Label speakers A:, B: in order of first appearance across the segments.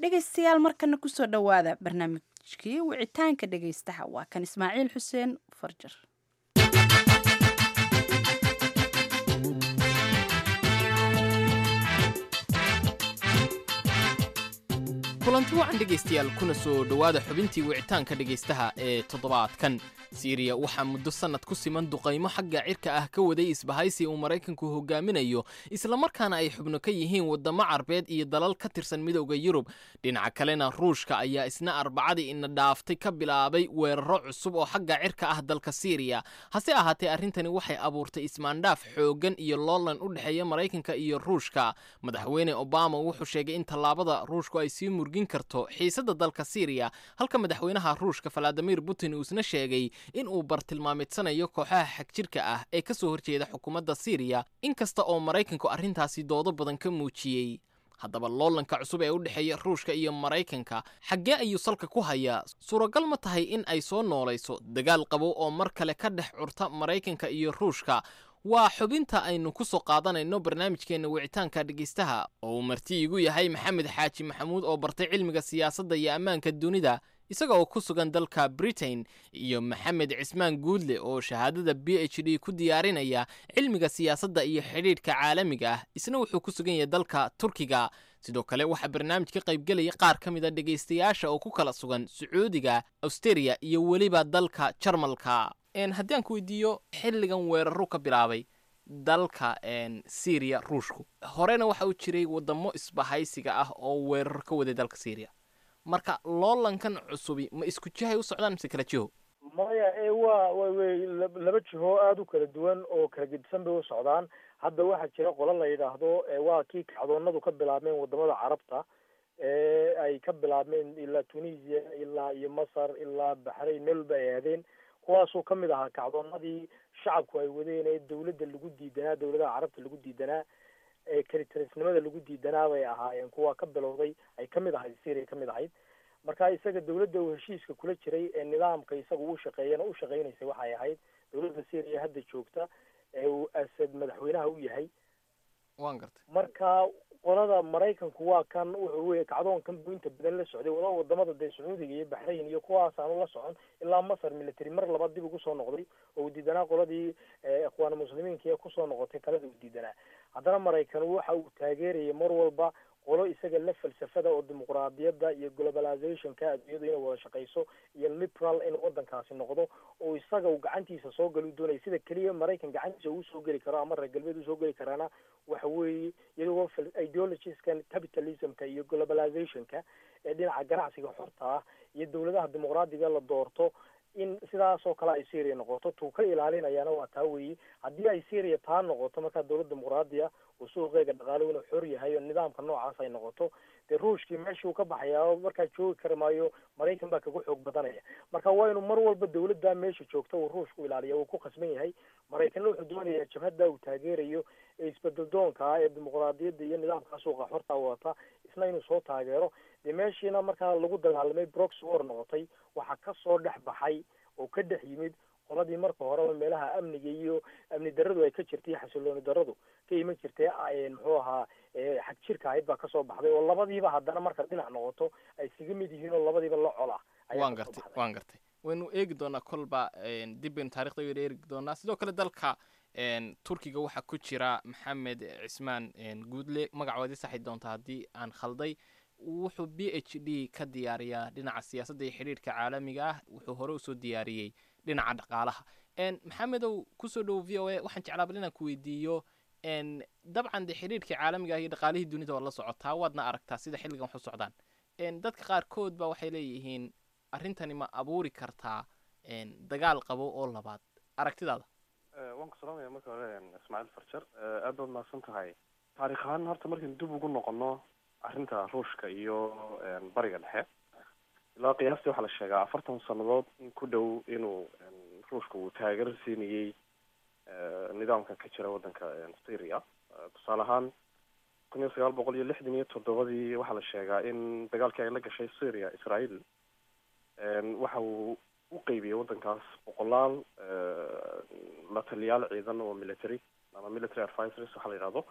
A: dhegaystayaal markana kusoo dhowaada barnaamijkii wicitaanka dhegaystaha waa kan ismaaciil xuseen farjar
B: kulanti wacan dhegaystayaal kuna soo dhowaada xubintii wicitaanka dhegaystaha ee toddobaadkan siiriya waxaa muddo sannad ku siman duqaymo xagga cirka ah ka waday isbahaysi uu maraykanku hogaaminayo islamarkaana ay xubno ka yihiin waddamo carbeed iyo dalal ka tirsan midowda yurub dhinaca kalena ruushka ayaa isna arbacadii ina dhaaftay ka bilaabay weeraro cusub oo xagga cirka ah dalka siiriya hase ahaatee arrintani waxay abuurtay ismaandhaaf xooggan iyo loolan u dhexeeya maraykanka iyo ruushka madaxweyne obama wuxuu sheegay in tallaabada ruushku ay sii murgin karto xiisadda dalka siiriya halka madaxweynaha ruushka valadimir putin uu isna sheegay in uu bartilmaameedsanayo kooxaha xagjirka ah ee ka soo horjeeda xukuumadda siiriya inkasta oo maraykanku arrintaasi doodo badan ka muujiyey haddaba loolanka cusub ee u dhexeeya ruushka iyo maraykanka xaggee ayuu salka ku hayaa suuragal ma tahay in ay soo noolayso dagaal qabow oo mar kale ka dhex curta maraykanka iyo ruushka waa xubinta aynu ku soo qaadanayno barnaamijkeenna wicitaanka dhegaystaha oo uu marti igu yahay maxamed xaaji maxamuud oo bartay cilmiga siyaasadda iyo ammaanka dunida isaga oo ku sugan dalka britain iyo maxamed cismaan guudle oo shahaadada b h d ku diyaarinaya cilmiga siyaasadda iyo xidhiidhka caalamiga ah isna wuxuu ku sugan yahay dalka turkiga sidoo kale waxaa barnaamij ka qaybgelaya qaar ka mid a dhegaystayaasha oo ku kala sugan sacuudiga austeria iyo weliba dalka jarmalka haddii aan ku weydiiyo xilligan weeraru ka bilaabay dalka syriya ruushku horena waxa uu jiray wadamo isbahaysiga ah oo weerar ka waday dalka syriya marka loolankan cusubi ma isku jihay u socdaan mise kala jiho
C: maya e waa way laba jiho aada u kala duwan oo kala gedisan bay u socdaan hadda waxaa jira qolo la yidhaahdo waa kii kacdoonadu ka bilaabmeen wadamada carabta ee ay ka bilaabmeen ilaa tunisia ilaa iyo masar ilaa baxrayn meel walba ay aadeen kuwaasoo kamid ahaa kacdoonadii shacabku ay wadeen ee dawladda lagu diidanaa dawladaha carabta lagu diidanaa ee kalitarisnimada lagu diidanaa bay ahaayeen kuwa ka bilowday ay kamid ahayd syria kamid ahayd marka isaga dawladda uu heshiiska kula jiray ee nidaamka isaga uu shaqeeyana u shaqeynaysay waxay ahayd dawladda syria hadda joogta ee uu asad madaxweynaha u yahay
B: waan gartay
C: marka qolada maraykanku waa kan wuxuu wey kacdoonkan buu inta badan la socday wada wadamada dee sacuudiga iyo baxrayn iyo kuwaas aanu la socon ilaa masar military mar labaad dib ugu soo noqday oo uu diidanaa qoladii ikhwaan muslimiinka ee kusoo noqotay talada uu diidanaa haddana maraykan waxa uu taageerayay mar walba qolo isaga la falsafada oo dimuqraadiyadda iyo globalizationka adduunyadu inay wada shaqeyso iyo liberal in wadankaasi noqdo oo isaga uu gacantiisa soo gali u doonaya sida keliya maraykan gacantiisa uu soo geli karo ama reer galbeed usoo geli karaana waxa weeye iyagoo ideologieskan capitalismka iyo globalizationka ee dhinaca ganacsiga xorta ah iyo dawladaha dimuqraadiga la doorto in sidaas oo kale ay syria noqoto tuu ka ilaalinayaana waa taa weeye haddii ay syria taa noqoto markaa dawlad dimuqraadiya uu suuqeega dhaqaalo inuu xor yahay oo nidaamka noocaas ay noqoto dee ruushkii meeshuu ka baxayaa oo markaa joogi kari maayo maraykan baa kaga xoog badanaya marka waa inuu mar walba dawladda meesha joogta uu ruushku ilaaliya uu ku khasban yahay maraykanna wuxuu doonayaa jabhadda uu taageerayo ee isbedel doonka ah ee dimuqraadiyadda iyo nidaamka suuqa xorta wadata isna inuu soo taageero dee meeshiina markaa lagu dagaalamay brox war noqotay waxaa kasoo dhex baxay oo ka dhex yimid qoladii marka horeba meelaha amniga iyo amni daradu ay ka jirtay xasilooni daradu ka iman jirtay muxuu ahaa xag jirka ahayd baa kasoo baxday oo labadiiba haddana marka dhinac noqoto ay isaga mid yihiin oo labadiiba la col ah
B: waan gartay waan gartay waynu eegi doonaa kolba dib baynu taarikhda waynu eegi doonaa sidoo kale dalka turkiga waxaa ku jira maxamed cismaan guudle magacoodii saxi doonta haddii aan khalday wuxuu b h d ka diyaariyaa dhinaca siyaasadda iyo xidhiirhka caalamiga ah wuxuu hore usoo diyaariyey dhinaca dhaqaalaha maxamedow kusoo dhowo v o a waxaan jeclaabal inaan ku weydiiyo dabcan de xidhiirhkii caalamiga ah iyo dhaqaalihii dunida waad la socotaa waadna aragtaa sida xilligan wax u socdaan dadka qaarkood ba waxay leeyihiin arrintani ma abuuri kartaa dagaal qabo oo labaad aragtidaada
D: waan ku salaamaya marka hore ismaaciil farjar aad baad mahadsan tahay taarikh ahaan horta markaynu dib ugu noqono arrinta ruushka iyo bariga dhexe ilaa qiyaastii waxaa la sheegaa afartan sannadood in ku dhow inuu ruushka uu taageero siinayey nidaamkan ka jira waddanka syria tusaale ahaan kun iyo sagaal boqol iyo lixdan iyo toddobadii waxaa la sheegaa in dagaalkii ay la gashay syria israel waxa uu u qeybiyey waddankaas boqolaal la taliyaal ciidan oo military ama military advisors waxaa la yidhahdo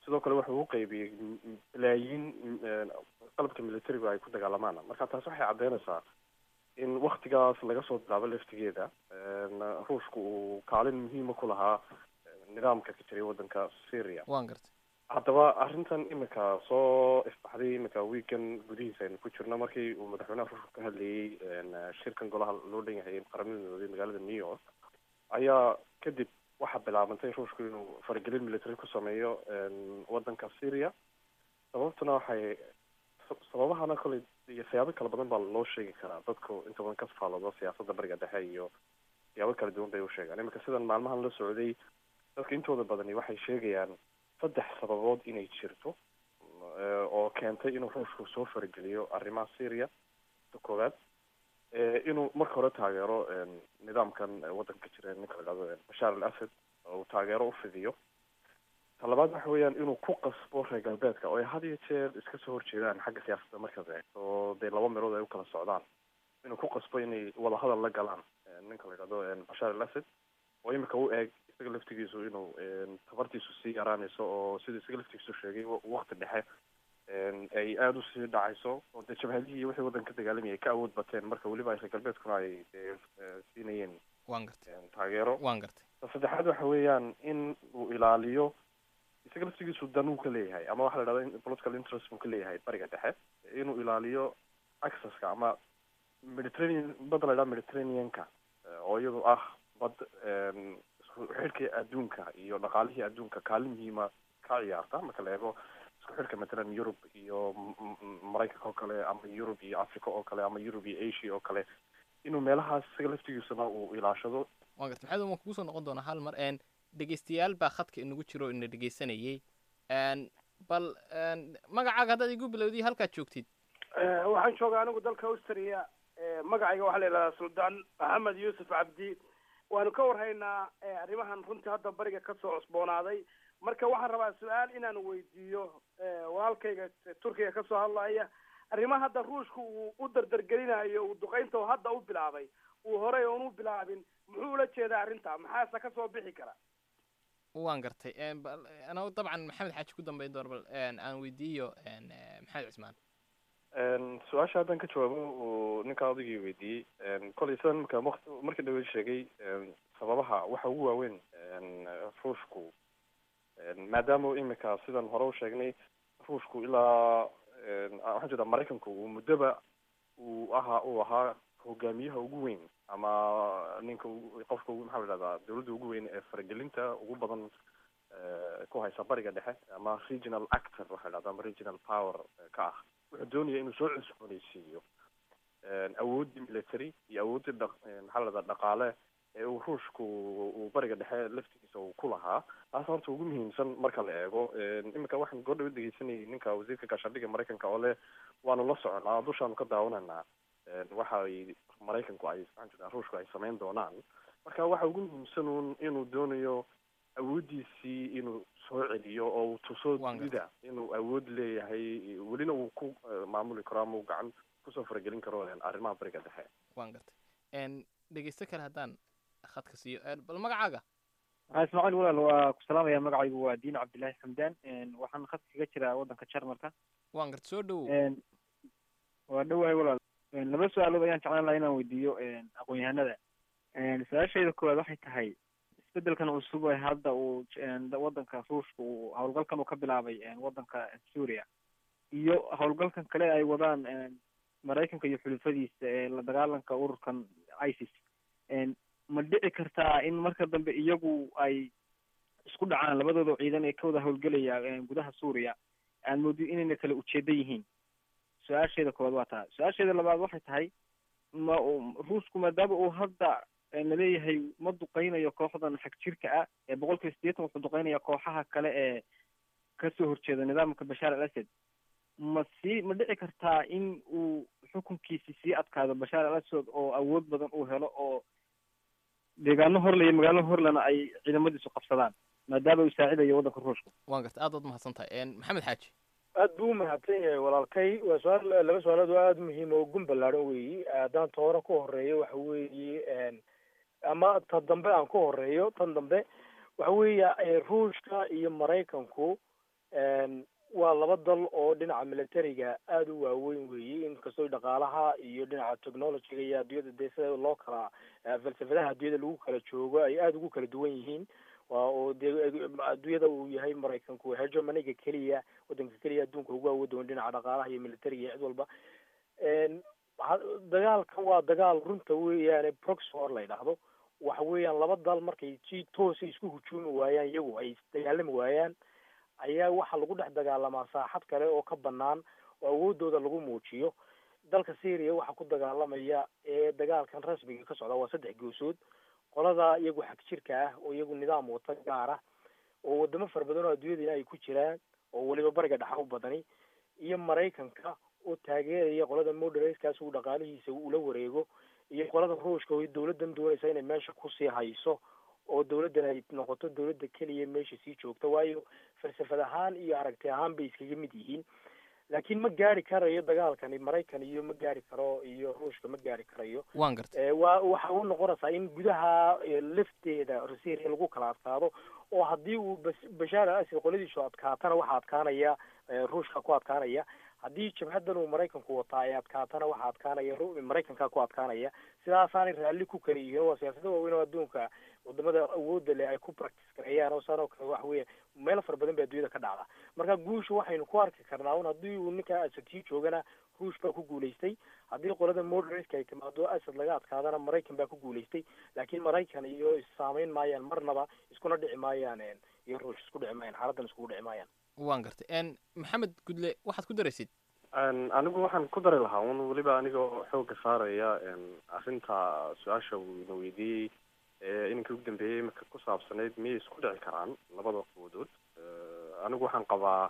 D: sidoo kale wuxuu u qaybiyey balaayiin qalabka militarigu ay ku dagaalamaan marka taas waxay caddeynaysaa in waktigaas laga soo bilaabo laftigeeda ruushku uu kaalin muhiima ku lahaa nidaamka ka jiray waddanka syria
B: waan gartay
D: haddaba arrintan imika soo ifbaxday imika weekan gudihiisa aynu ku jirno markii uu madaxweynaha ruushka ka hadlayey shirkan golaha loo dhan yahay qaramada midoobay magaalada new york ayaa kadib waxaa bilaabantay ruushku inuu faragelin military ku sameeyo waddanka syria sababtuna waxay sababahana koley iyo siyaabo kala badan baa loo sheegi karaa dadku inta badan ka faaloodo siyaasadda bariga dhexe iyo siyaabo kala duwan bay u sheegaan iminka sidan maalmahan la socday dadka intooda badani waxay sheegayaan saddex sababood inay jirto oo keentay inuu ruushku soo farageliyo arrimaha syria ta koowaad inuu marka hore taageero nidaamkan waddanka jira ninka la dhahdo bashaar al asad oo uu taageero ufidiyo ta labaad waxa weeyaan inuu ku qasbo reer galbeedka oo ay had iyo jeer iska soo horjeedaan xagga siyaasadda markaad eegto oo dee laba meelood ay u kala socdaan inuu ku qasbo inay wadahadal la galaan ninka la yidhahdo bashaar al asad oo imika u eeg isaga laftigiisu inuu tabartiisu sii yaraanayso oo sida isaga laftigiisu sheegay wakti dhexe ay aada usii dhacayso oo dee jabhadihii iyo wixii waddanka dagaalamayay ka awood bateen marka weliba ay reer galbeedkuna ay dee siinayeen
B: waan gartay
D: taageero
B: waan gartay
D: ta saddexaad waxa weeyaan in uu ilaaliyo isaga laftigiisu danuu ka leeyahay ama waxa la dhahda political interest buu ka leeyahay bariga dhexe inuu ilaaliyo accesska ama mediterranean badda la dhahda mediterraneanka oo iyadu ah bad isku xidhka adduunka iyo dhaqaalihii adduunka kaalin muhiima ka ciyaarta marka la eego isku xidhka matalan yurub iyo maraykanka oo kale ama yurub iyo africa oo kale ama yurub iyo asia oo kale inuu meelahaas isaga laftigiisuna uu ilaashado
B: waan gartay maxamed waan kugu soo noqon doonaa hal mar n dhegeystayaal baa khadka inagu jiro oo ina dhegeysanayay bal magacaaga haddaad igu bilowdiy halkaad joogtid
E: waxaan joogaa anigu dalka austria magacayga waxaa la yidhahdaa suldaan maxamed yuusuf cabdi waanu ka warhaynaa arrimahan runtii hadda bariga kasoo cusboonaaday marka waxaan rabaa su-aal inaan weydiiyo walaalkayga turkiga kasoo hadlaya arrimaha hadda ruushka uu u dardargelinayo uu duqaynta oo hadda u bilaabay uu horey oon u bilaabin muxuu ula jeedaa arrinta maxaase kasoo bixi kara
B: waan gartay ana dabcan maxamed xaaji ku dambeyn doona bal aan weydiiyo maxamed cismaan
D: su-aasha haddaan ka jawaabo uu ninkaa odaygii weydiiyey kolay sidan marka waqti markii dhaweyd sheegay sababaha waxa ugu waaweyn ruushku maadaama imika sidan hore u sheegnay ruushku ilaa waxaan jeedaa maraykanku uu muddoba uu ahaa uu ahaa hogaamiyaha ugu weyn ama ninka qofka maxaa la dhahdaa dawladda ugu weyn ee faragelinta ugu badan ku haysa bariga dhexe ama regional actor waxa la dhahda ama regional power ka ah wuxuu doonaya inuu soo cusboonaysiiyo awooddii military iyo awooddii dha maxaa la dhahdaa dhaqaale ee uu ruushku uu bariga dhexe laftigiisa uu ku lahaa taas horta ugu muhiimsan marka la eego iminka waxaan goordhawa dhegeysanayay ninka wasiirka gaashaandhigga maraykanka oo leh waanu la soconaa dushaanu ka daawananaa waxa ay maraykanku ay maxaan jedaa ruushku ay samayn doonaan marka waxa ugu muhiimsan un inuu doonayo awooddiisii inuu soo celiyo oo uu tuso dunida inuu awood leeyahay welina uu ku maamuli karo ama uu gacan kusoo faragelin karo arrimaha bariga dhexe
B: waan gartay dhegeysto kale haddaan khadka siiyo bal magacaaga
F: waxaa ismaaciil walaal waa ku salaamaya magacaygu waa diin cabdillahi xamdaan waxaan khadka kaga jiraa waddanka jarmalka
B: waan garta soo dhowow
F: waa dhowahay walaal laba su-aalood ayaan jeclaan lahaa inaan weydiiyo aqoon-yahanada su-aashayda koowaad waxay tahay isbedelkan cusub ee hadda uu waddanka ruushka uu howlgalkan uu ka bilaabay waddanka suuriya iyo howlgalkan kale ay wadaan maraykanka iyo xulufadiisa ee la dagaalanka ururkan isis ma dhici kartaa in marka dambe iyagu ay isku dhacaan labadooda ciidan ee ka wada howlgelaya gudaha suuriya aan moodi inayna kala ujeeda yihiin su-aasheeda koowaad waa taa su-aasheeda labaad waxay tahay ma ruushku maadaama uu hadda naleeyahay ma duqeynayo kooxdan xag jirka ah ee boqol kiiba sideetan wuxuu duqeynaya kooxaha kale ee kasoo horjeeda nidaamka bashaar al asad ma sii ma dhici kartaa in uu xukunkiisi sii adkaado bashaar al asad oo awood badan uu helo oo deegaano horle iyo magaalo horlena ay ciidamadiisu qabsadaan maadaama uu saacidayo waddanka ruushka
B: waan garta aad waad mahadsan tahay maxamed xaaji
C: aad buu umahadsan yahay walaalkay waa su-aal laba su-aalood oo aada muhiim oo gun ballaadhan weeyi haddaan ta hore ku horeeyo waxa weeye ama ta dambe aan ku horeeyo tan dambe waxa weeya ruushka iyo maraykanku waa laba dal oo dhinaca militariga aada u waaweyn weeye inkastoo dhaqaalaha iyo dhinaca technologyga iyo adduunyada dee sida loo kala falsafadaha adduunyada lagu kala joogo ay aada ugu kala duwan yihiin waa oo dee adduunyada uu yahay maraykanku hegemoniga keliya wadanka keliya adduunka ugu awoodoon dhinaca dhaqaalaha iyo militariga iyo cid walba dagaalkan waa dagaal runta weeyaane proxy war la yidhaahdo waxa weeyaan laba dal markay si toosa isku hujuumi waayaan iyagu ay dagaalami waayaan ayaa waxaa lagu dhex dagaalamaa saaxad kale oo ka banaan oo awoodooda lagu muujiyo dalka syria waxaa ku dagaalamaya ee dagaalkan rasmiga ka socda waa saddex goosood qolada iyagu xag jirka ah oo iyagu nidaam wata gaar ah oo wadamo fara badan oo adduunyadina ay ku jiraan oo weliba bariga dhexa u badani iyo maraykanka oo taageeraya qolada moderaskaas uu dhaqaalihiisa ula wareego iyo qolada ruushka oo dawladdan doonaysa inay meesha kusii hayso oo dawladdan ay noqoto dawladda keliya meesha sii joogta waayo falsafad ahaan iyo aragti ahaan bay iskaga mid yihiin laakiin ma gaari karayo dagaalkani maraykan iyo ma gaari karo iyo ruushka ma gaari karayo
B: waan gartay
C: waa waxa u noqonaysaa in gudaha lafteeda syria lagu kala adkaado oo haddii uu bashaar al asad qoladiisu adkaatana waxaa adkaanaya ruushka ku adkaanaya haddii jabhadan uu maraykanku wataa ay adkaatana waxaa adkaanaya maraykanka ku adkaanaya sidaasaanay raalli ku kala yihiin waa siyaasada waaweyn oo adduunka wadamada awooda leh ay ku practice gareeyaan oo saan oo kale waxa weya meelo fara badan ba adduunyada ka dhacda marka guusha waxaynu ku arki karnaa un haddii uu ninka asad sii joogana ruush baa ku guulaystay haddii qolada moderaska ay timaado asad laga adkaadana maraykan baa ku guulaystay laakiin maraykan iyo issaamayn maayaan marnaba iskuna dhici maayaan iyo ruush isku dhici maayaan xaaladan iskugu dhici maayaan
B: waan gartay maxamed gudle waxaad ku daraysid
D: anigu waxaan ku dari lahaa un weliba anigoo xooga saaraya arrinta su-aasha uu ina weydiiyey inankii ugu dambeeyey imika ku saabsanayd miyay isku dhici karaan labada quwadood anigu waxaan qabaa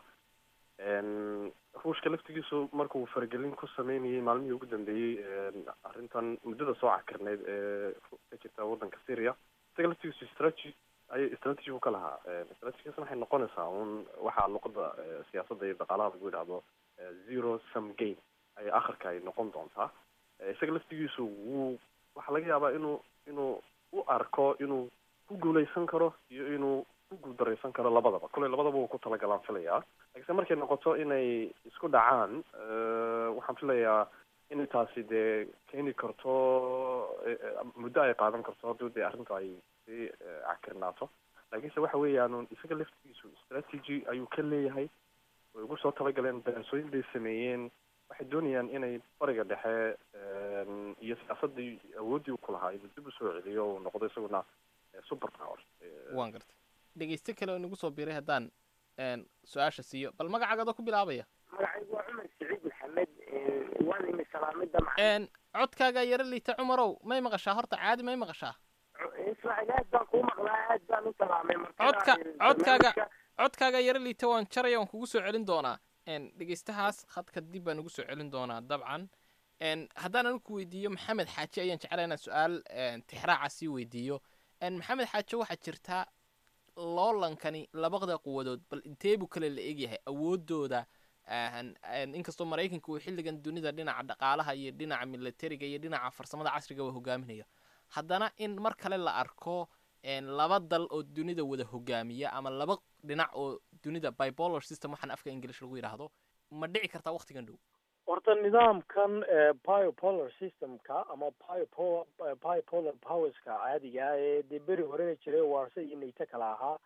D: ruushka laftigiisu markuu faragelin ku sameynayay maalmihii ugu dambeeyey arrintan muddada soo cakirneyd ee ka jirta waddanka syria isaga laftigiisu strategy ay strategy u ka lahaa strategigaasna waxay noqonaysaa un waxaa luqada siyaasadda iyo dhaqaalaha lagu yidhahdo zero sum game ay akhirka ay noqon doontaa isaga laftigiisu wuu waxaa laga yaabaa inuu inuu u arko inuu ku guuleysan karo iyo inuu ku guuldaraysan karo labadaba kolley labadaba wuu ku talagalaan filayaa lakiinse markay noqoto inay isku dhacaan waxaan filayaa in taasi dee keeni karto muddo ay qaadan karto haddii dee arrinta ay sii cakirnaato laakiinse waxa weeyaan isaga laftigiisu strategy ayuu ka leeyahay way ugu soo talagaleen daraasooyin bay sameeyeen waxay doonayaan inay bariga dhexe iyo siyaasadii awooddii ku lahaa inuu dib usoo celiyo uu noqdo isaguna super power
B: waan gartay dhegeyste kale oo inagu soo biiray haddaan su-aasha siiyo bal magacaaga adoo ku bilaabaya
G: magacaygu waa cumar saciid maxamed waan imi salaamida macalin
B: codkaagaa yaro liita cumarow may maqashaa horta caadi may maqashaa
G: ismaaciil aad baan kuu maqlaa aad baan u salaamay
B: codka codkaaga codkaaga yaro liita waan jaraya waan kugu soo celin doonaa dhegeystahaas khadka dib baan ugu soo celin doonaa dabcan haddaan anigu ku weydiiyo maxamed xaaji ayaan jeclaa inaan su-aal tixraaca sii weydiiyo maxamed xaaji waxaa jirtaa loolankani labada quwadood bal intee buu kale la egyahay awoodooda inkastoo maraykanka uu xilligan dunida dhinaca dhaqaalaha iyo dhinaca militariga iyo dhinaca farsamada casriga waa hogaaminayo haddana in mar kale la arko laba dal oo dunida wada hogaamiya ama laba dhinac oo dunida bipolar system waxaan afka english lagu yidhaahdo ma dhici kartaa waktigan dhow
C: horta nidaamkan biopolar systemka ama biopo biopolar powerska caadiga ah ee dee beri horena jiray warsa iyo nayto kala ahaa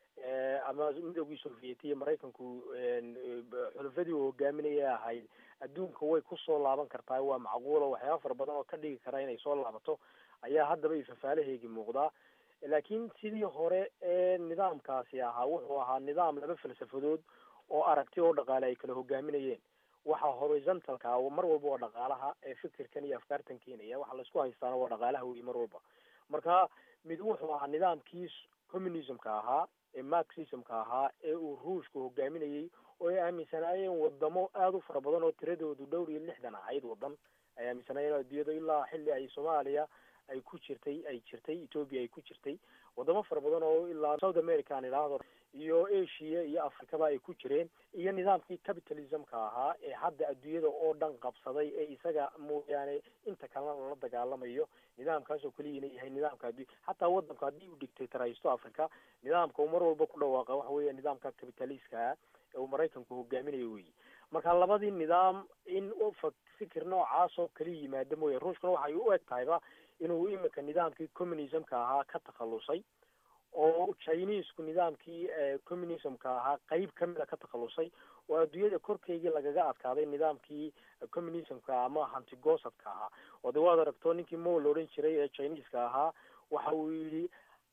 C: ama midoogii sovieti iyo maraykanku xulufadii uu hogaaminaya ahayd adduunka way kusoo laaban kartaa waa macquulo waxyaaba fara badan oo ka dhigi kara inay soo laabato ayaa haddaba ifafaalaheegi muuqdaa laakiin sidii hore ee nidaamkaasi ahaa wuxuu ahaa nidaam laba falsafadood oo aragti oo dhaqaale ay kala hogaaminayeen waxa horizontalka mar walba waa dhaqaalaha ee fikirkan iyo afkaartan keenaya waxa laisku haystaana waa dhaqaalaha wey mar walba marka mid wuxuu ahaa nidaamkii communismka ahaa ee marxismka ahaa ee uu ruushka hogaaminayey oo ay aaminsanaayeen wadamo aada u fara badan oo tiradoodu dhowr iyo lixdan ahayd wadan ay aaminsanaayeen adduunyada ilaa xilli ay soomaaliya ay ku jirtay ay jirtay ethoopia ay ku jirtay wadamo fara badan oo ilaa south america aan idhaahdo iyo asia iyo africaba ay ku jireen iyo nidaamkii capitalismka ahaa ee hadda adduunyada oo dhan qabsaday ee isaga mooyaane inta kalena lala dagaalamayo nidaamkaasoo keliyana yahay nidaamka addu xataa wadanku haddii uu dictatoraysto africa nidaamka uu mar walba ku dhawaaqa waxa weya nidaamka capitalistka ee uu maraykanku hogaaminayo weyi marka labadii nidaam in fa fikir noocaas oo kala yimaada mooye ruushkuna waxay u eg tahayba inuu imika nidaamkii communismka ahaa ka takhalusay oo chinesku nidaamkii communismka ahaa qeyb kamida ka takhalusay oo adduunyada korkeygii lagaga adkaaday nidaamkii communismka ama hantigosadka ahaa oo de waad aragto ninkii mo la odhan jiray ee chineska ahaa waxa uu yidhi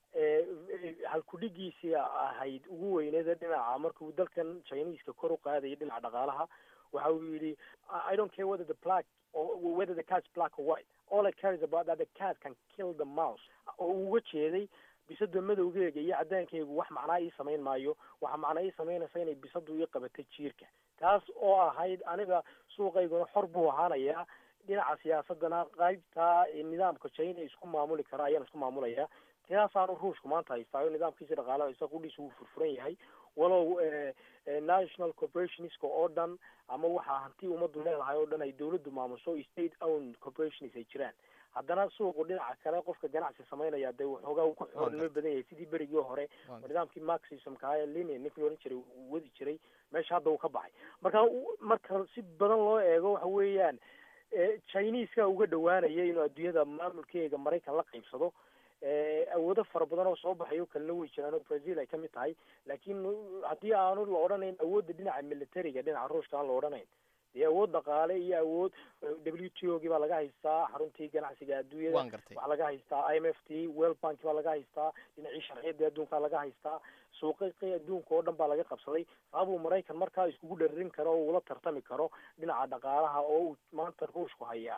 C: halkudhigiisii ahayd ugu weyneeda dhinaca markuu dalkan chineska kor u qaadayay dhinaca dhaqaalaha waxa uu yidhi i don't care whether the black or whether the cat's black or white all I care is about that the cat can kill the mouse oo uu uga jeeday bisada madowgeega iyo cadaankeygu wax macnaa ii samayn maayo waxa macnaa ii samaynaysa inay bisadu ii qabatay jiirka taas oo ahayd aniga suuqayguna xor buu ahaanayaa dhinaca siyaasadana qaybta nidaamka china isku maamuli kara ayaan isku maamulayaa taasaanu ruushku maanta haystaayo nidaamkiisa dhaqaalaha isaga qudhiisa wuu furfuran yahay walow national corporationska oo dhan ama waxaa hanti ummaddu leedahay oo dhan ay dawladdu maamuso state owned corporations ay jiraan haddana suuqu dhinaca kale qofka ganacsi samaynaya dee waxoogaa uu ku xoolnimo badan yahay sidii berigii hore nidaamkii marxismka ahaa ee linian ninkii la odhan jiray uu wadi jiray meesha hadda uu ka baxay marka marka si badan loo eego waxa weeyaan chineska uga dhawaanaya inuu adduunyada maamulkeega maraykan la qaybsado awoodo fara badan oo soo baxayo kalena way jiraan oo brazil ay kamid tahay laakiin haddii aanu la odhanayn awoodda dhinaca militariga dhinaca ruushka aan la odhanayn dee awood dhaqaale iyo awood w t o gii baa laga haystaa xaruntii ganacsiga adduunyada waxaa laga haystaa i m f t world bank baa laga haystaa dhinacii sharciyada adduunka laga haystaa suuqaqii adduunka oo dhan baa laga qabsaday sababuu maraykan markaa iskugu dhararin karo oo ula tartami karo dhinaca dhaqaalaha oo uu maanta ruushku hayaa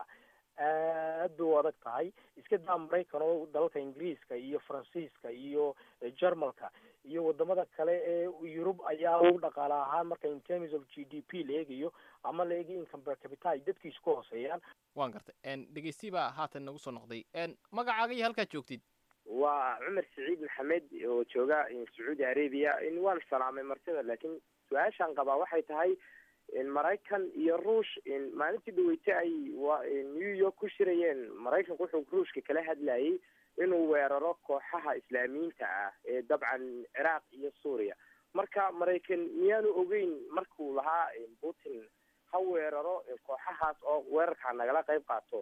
C: aad bay u adag tahay iska daa maraykan oo dalalka ingiriiska iyo faransiiska iyo jermalka iyo wadamada kale ee yurub ayaa u dhaqaale ahaan marka in terms of g d p la eegayo ama la eegayo income per capita ay dadkiisu ka hooseeyaan
B: waan gartay dhegeysti baa haatan nagu soo noqday magacaaga iyo halkaad joogtid
G: waa cumar saciid maxamed oo jooga sacuudi arabia waan salaamay martida laakiin su-aashaan qabaa waxay tahay maraykan iyo ruush maalintii dhaweyte ay new york ku shirayeen maraykanku wuxuu ruushka kala hadlayay inuu weeraro kooxaha islaamiyiinta ah ee dabcan ciraaq iyo suuriya marka maraykan miyaanu ogeyn markuu lahaa putin ha weeraro kooxahaas oo weerarkaa nagala qayb qaato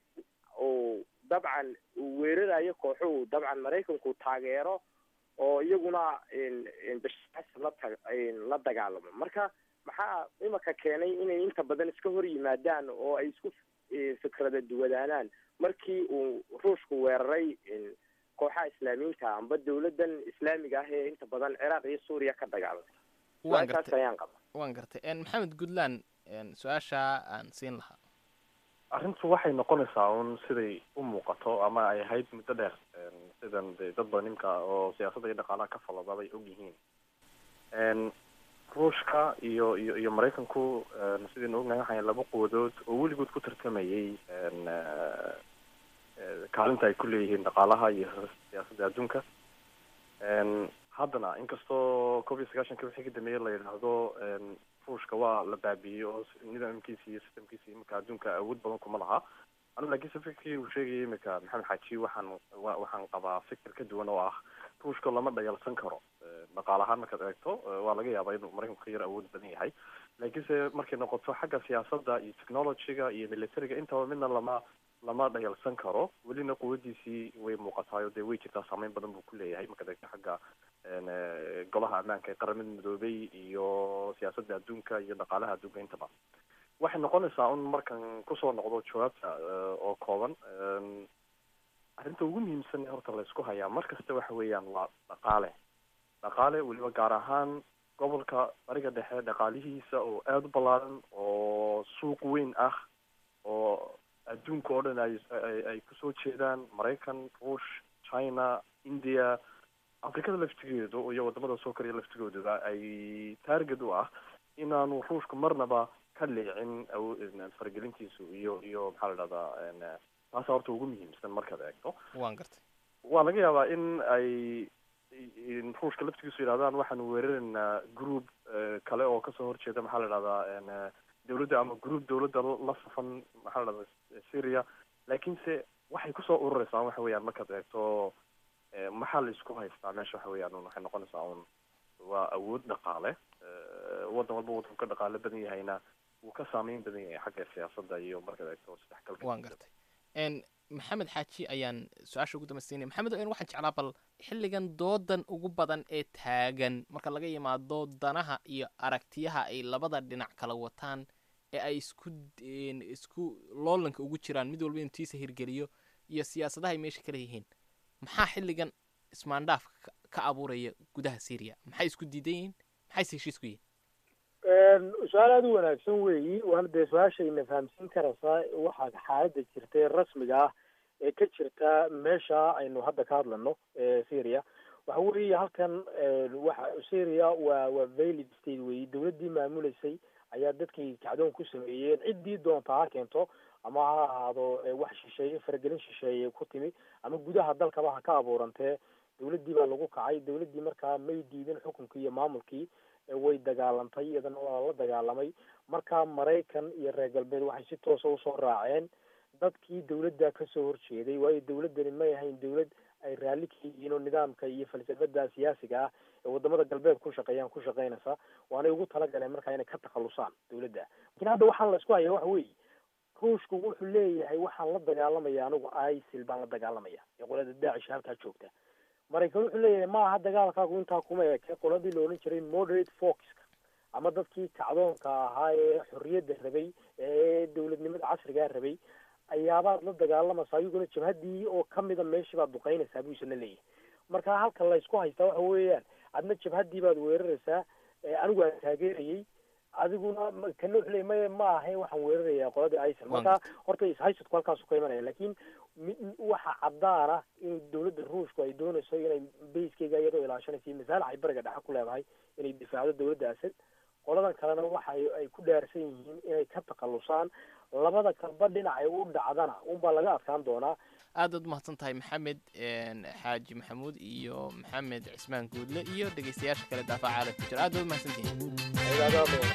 G: oo dabcan uu weerarayo kooxuhu dabcan maraykanku taageero oo iyaguna bashaasan la ta la dagaalamo marka maxaa imaka keenay inay inta badan iska hor yimaadaan oo ay isku fikrada duwadaanaan markii uu ruushku weeraray kooxaha islaamiyiinta amba dawladan islaamiga ah ee inta badan ciraaq iyo suuriya ka dagaalamay
B: waan
G: taas
B: gartay
G: ayaan qaba
B: waan gartay maxamed goodland su-aashaa aan siin lahaa
D: arrintu waxay noqonaysaa un siday u muuqato ama ay ahayd muddo dheer sidan de dad badan nimka oo siyaasadda iyo dhaqaalaha ka falada bay og yihiin ruushka iyo iyo iyo maraykanku sidaynu ognahay waxay laba quwadood oo weligood ku tartamayay kaalinta ay ku leeyihiin dhaqaalaha iyo siyaasadda adduunka haddana inkastoo koob iyo sagaashanka wixii ka dambeeyay la yidhaahdo ruushka waa la baabiiyey oo nidaamkiisa iyo systemkiisa imika adduunka awood badan kuma laha anu laakiinse fikirkii uu sheegayay imika maxamed xaaji waxaan wa waxaan qabaa fikir ka duwan oo ah ruushka lama dhayalsan karo dhaqaal ahaan markaad eegto waa laga yaabaa inuu maraykanku ka yar awood badan yahay laakiinse markay noqoto xagga siyaasadda iyo technologyga iyo militariga intaba midna lama lama dhayalsan karo welina quwadiisii way muuqataayo dee way jirtaa saameyn badan buu ku leeyahay markaad eegto xagga golaha ammaanka ee qaramada midoobay iyo siyaasadda adduunka iyo dhaqaalaha adduunka intaba waxay noqonaysaa un markan kusoo noqdo jawaabta oo kooban arrinta ugu muhiimsan ee horta laysku hayaa mar kasta waxa weeyaan waa dhaqaale dhaqaale weliba gaar ahaan gobolka bariga dhexe dhaqaalihiisa oo aada u ballaaran oo suuq weyn ah oo adduunka oo dhan ay ay kusoo jeedaan maraykan ruush china india afrikada laftigeedu iyo wadamada soo kariya laftigooduba ay target u ah inaanu ruushku marnaba ka leecin faragelintiisu iyo iyo maxaa la dhahdaa taasa horta ugu muhiimsan markaad eegto
B: waan gartay
D: waa laga yaabaa in ay ruushka laftigiisu yidhahdaan waxaanu weeraraynaa group kale oo kasoo horjeeda maxaa la dhahdaa dawladda ama group dawladda la safan maxaa la dhahdaa syria laakiinse waxay kusoo urureysaa waxa weeyaan markaad eegto maxaa la isku haystaa meesha waxa weeyaan un waxay noqonaysaa un waa awood dhaqaale waddan walba waddanku ka dhaqaalo badan yahayna wuu ka saameyn badan yahay xagga siyaasadda iyo markaad eegto isdhexgalka
B: waan gartay n maxamed xaaji ayaan su-aasha ugu dambaysiinaya maxamed n waxaan jeclaa bal xilligan doodan ugu badan ee taagan marka laga yimaado danaha iyo aragtiyaha ay labada dhinac kala wataan ee ay isku isku loolanka ugu jiraan mid walba inuu tiisa hirgeliyo iyo siyaasadaha ay meesha kala yihiin maxaa xilligan ismaandhaaf ka abuuraya gudaha syria maxay isku diidan yihiin maxayse heshiis ku yihiin
C: su-aal aada u wanaagsan weeyi waana dee su-aashayna fahamsiin karaysaa waxaa xaaladda jirta ee rasmiga ah ee ka jirta meesha aynu hadda ka hadlano syria waxa weeye halkan waxa syria waa waa valid state weeyi dawladdii maamuleysay ayaa dadkii kacdoon ku sameeyeen ciddii doonta ha keento ama ha ahaado wax shisheeye faragelin shisheeye ku timi ama gudaha dalkaba ha ka abuurantee dawladdii baa lagu kacay dawladdii markaa may diidin xukunkii iyo maamulkii way dagaalantay iyadana waa la dagaalamay markaa maraykan iyo reer galbeed waxay si toosa usoo raaceen dadkii dawladda kasoo horjeeday waayo dawladdani may ahayn dawlad ay raalli ka yihiin oo nidaamka iyo falsafada siyaasiga ah ee wadamada galbeed ku shaqeeyaan ku shaqeynaysa waanay ugu talagaleen markaa inay ka takhalusaan dawladda lakin hadda waxaan la isku haya waxa weeye ruushku wuxuu leeyahay waxaan la dagaalamaya anigu isil baan la dagaalamaya ee qolada daacish halkaa joogta maraykan wuxuu leeyahay ma aha dagaalkaagu intaa kuma eke qoladii la odhan jiray moderate foxka ama dadkii kacdoonka ahaa ee xorriyadda rabay ee dawladnimada casrigaa rabay ayaabaad la dagaalamaysaa ayaguna jabhaddii oo kamida meeshii baad duqeynaysaa buu isna leeyahay marka halka laysku haystaa waxa weeyaan adna jabhaddii baad weeraraysaa anigu aan taageerayay adiguna kana wuxuu leeyay maya ma ahayn waxaan weerarayaa qoladii isil marka horta ishaysadku halkaasu ka imanaya lakin waxa caddaana in dawladda ruushku ay doonayso inay bayskeyga iyadoo ilaashanaysa masaalax ay bariga dhexe ku leedahay inay difaacdo dawladda asad qoladan kalena waxa ay ku dhaarsan yihiin inay ka takhalusaan labada kalba dhinacay u dhacdana unbaa laga adkaan doonaa
B: aad aad umahadsan tahay maxamed xaaji maxamuud iyo maxamed cismaan guudle iyo dhegeystayaasha kale daafaca caalamka jira aad baad umahadsantihiin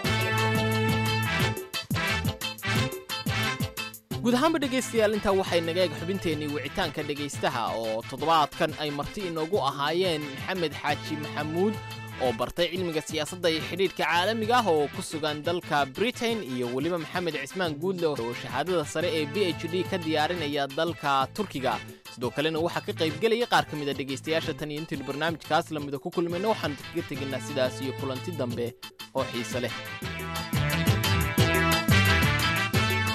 B: guud ahaanba dhegaystayaal intaa waxay naga eeg xubinteennii wicitaanka dhegaystaha oo toddobaadkan ay marti inoogu ahaayeen maxamed xaaji maxamuud oo bartay cilmiga siyaasadda iyo xidhiidhka caalamiga ah oo ku sugan dalka britain iyo weliba maxamed cismaan guudle oo shahaadada sare ee b h d ka diyaarinaya dalka turkiga sidoo kalena waxaa ka qaybgelaya qaar ka mid a dhegaystayaasha tan iyo intaynu barnaamijkaas lamida ku kulmayna waxaanu kaga tegaynaa sidaas iyo kulanti dambe oo xiise leh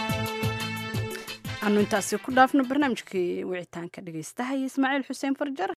A: anu intaasi ku dhaafno barnaamijkii wicitaanka dhegaystaha iyo ismaaciil xuseen farjar